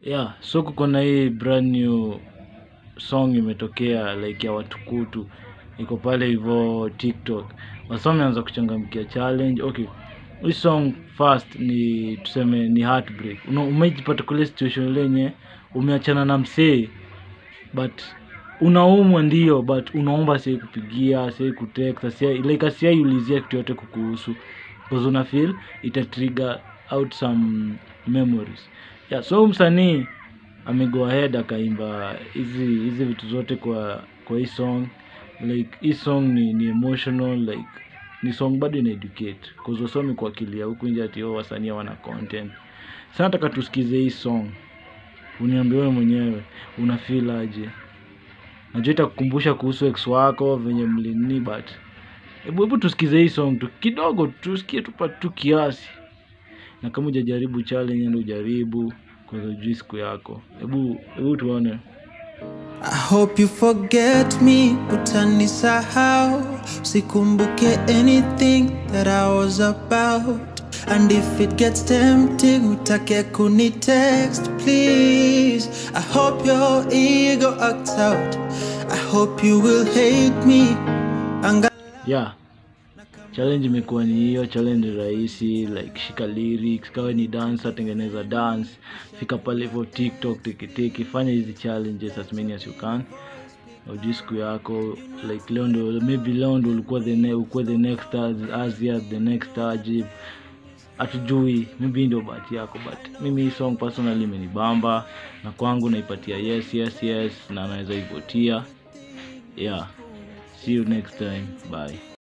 yeah so kuko na hii brand new song imetokea like ya watukutu iko pale hivyo tiktok wasa wameanza kuchangamkia challenge okay hii song first ni tuseme ni heartbreak Una- umejipata kule situation lenye umeachana na msee but unaumwa ndio but unaomba sie kupigia sie kutext sie like asiaiulizia kitu yote kukuhusu because una feel ita trigger out some memories yeah so msanii amego ahead akaimba hizi hizi vitu zote kwa kwa hii song like hii song ni, ni emotional like ni song bado ina educate cause wasomi kuakilia huku nje ati oh, wasanii wana content sasa nataka tusikize hii song uniambie wewe mwenyewe una feel aje najua itakukumbusha kuhusu ex wako venye mlini but hebu hebu tusikize hii song tu kidogo tusikie tupa tu kiasi na kama hujajaribu challenge ndo ujaribu kwanza ujui siku yako hebu hebu tuone I hope you forget me, utanisahau Sikumbuke anything that I was about And if it gets tempting, utake kuni text, please I hope your ego acts out I hope you will hate me Anga yeah challenge imekuwa ni hiyo challenge rahisi like shika lyrics kawa ni dancer tengeneza dance fika pale hivyo tiktok tikitiki fanya hizi challenges as many as you can ujui siku yako like leo ndo maybe leo ndo ulikuwa the, ne- ukuwa the next Az- azia the next ajib hatujui maybe ndio bahati yako but mimi hii song personally imenibamba na kwangu naipatia yes yes yes na naweza ivotia yeah see you next time bye